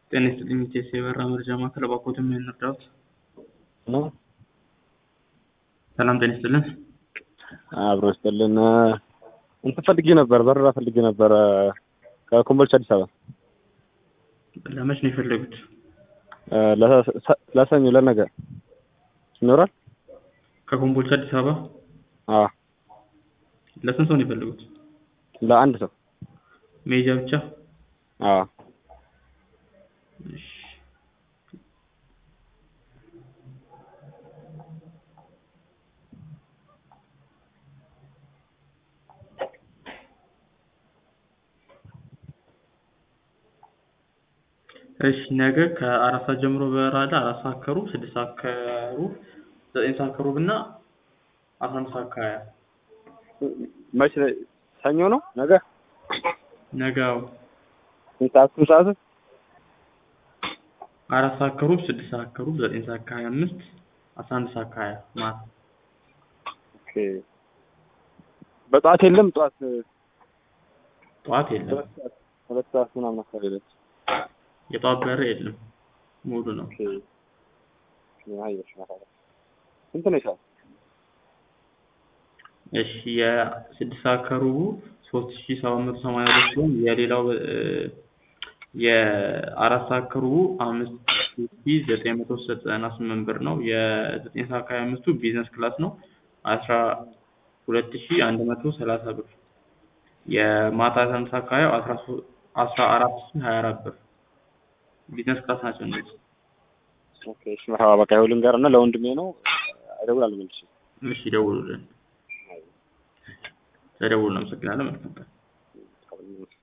ጤና ይስጥልኝ ኢቴስ የበራ መረጃ ማዕከል እባክዎትን ምን እንርዳዎት? ነው ሰላም ጤና ይስጥልን። አብሮ ይስጥልን። እንትን ፈልጌ ነበር፣ በረራ ፈልጌ ነበር ከኮምቦልቻ አዲስ አበባ ለመች ነው የፈለጉት? ለሰኞ ለነገ ይኖራል? ከኮምቦልቻ አዲስ አበባ አዎ ለስንት ሰው ነው የፈለጉት? ለአንድ ሰው መሄጃ ብቻ? አዎ እሺ። እሺ ነገ ከአራት ሰዓት ጀምሮ በረራ አለ። አራት ሰዓት ከሩብ፣ ስድስት ሰዓት ከሩብ፣ ዘጠኝ ሰዓት ከሩብ እና አስራ አንድ ሰዓት ከሀያ መቼ ሰኞ ነው ነገ? ነገ አዎ ስንት ሰዓት ስንት ሰዓት? አራት ሰዓት ከሩብ፣ ስድስት ሰዓት ከሩብ፣ ዘጠኝ ሰዓት ከሀያ አምስት አስራ አንድ ሰዓት ከሀያ ማታ ኦኬ በጠዋት የለም? ጠዋት ጠዋት የለም። ሁለት ሰዓት ሁለት ሰዓት ምናምን አካባቢ ነች። የጠዋት በረራ የለም፣ ሙሉ ነው። ኦኬ አየሽ ማለት ስንት ነው ይሻል? እሺ የስድስት ሰዓት ከሩቡ ሶስት ሺ ሰባት መቶ ሰማንያ ሁለት ሲሆን የሌላው እ የአራት ሰዓት ከሩቡ አምስት ሺ ዘጠኝ መቶ ዘጠና ስምንት ብር ነው። የዘጠኝ ሰዓት ከሀያ አምስቱ ቢዝነስ ክላስ ነው አስራ ሁለት ሺ አንድ መቶ ሰላሳ ብር። የማታ አስራ አንድ ሰዓት ከሀያው አስራ ሶ- አስራ አራት ሺ ሀያ አራት ብር ቢዝነስ ክላስ ናቸው እነዚህ። ኦኬ እሺ መርሀባ በቃ ይኸው ልንገር እና ለወንድሜ ነው እደውላለሁ መልሼ። እሺ ደውሉልን። ተደውሉ። አመሰግናለሁ። መልካም ቀን